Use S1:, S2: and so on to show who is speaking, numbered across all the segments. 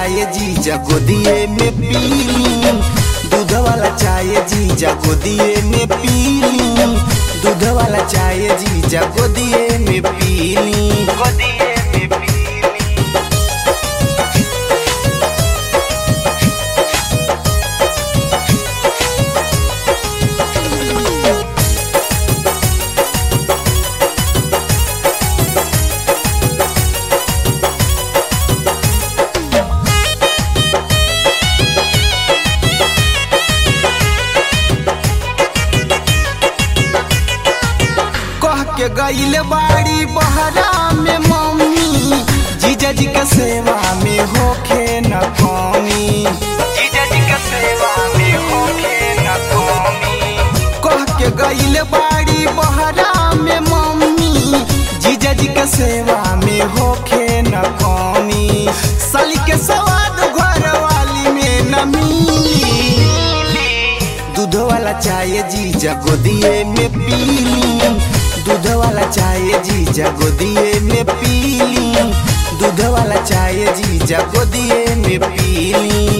S1: चाय जीजा गोदिए में पीली दूध वाला चाय जीजा गोदिए में पीली दूध वाला चाय जीजा गोदिए में पीली गोदिए में पीली कह के गईल बाड़ी बहरा में मम्मी जीजा जी के सेवा में होखे न कमी जीजा जी के सेवा में होखे न कमी कह के गईल बाड़ी बहरा में मम्मी जीजा जी के सेवा में होखे न कमी साली के स्वाद घर वाली में न मिली दूध वाला चाय जीजा गोदिए में पीली दूध वाला चाय जीजा गोदिए में पीली दूध वाला चाय जीजा गोदिए में पीली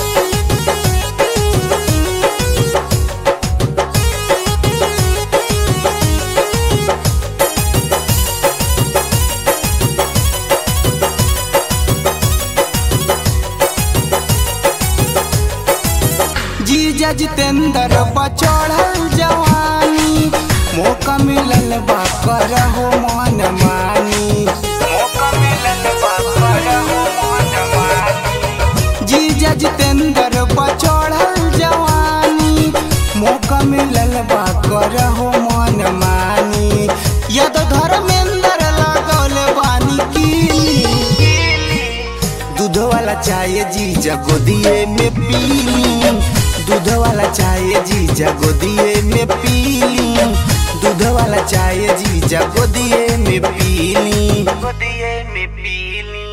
S1: जीजा जितेंद्र बचड़ल जवानी मौका मिलल बा करहो मन मानी मौका मिलल बा करहो मन मानी जीजा जितेंद्र बचड़ल जवानी मौका मिलल बा करहो मन मानी यद धर्मेंद्र लगौल बानी की दूध वाला चाय जीजा गोदिए में पीली दूध वाला चाय जीजा गोदिए में पीली दूध वाला चाय जीजा गोदिए में पीली गोदिए में पीली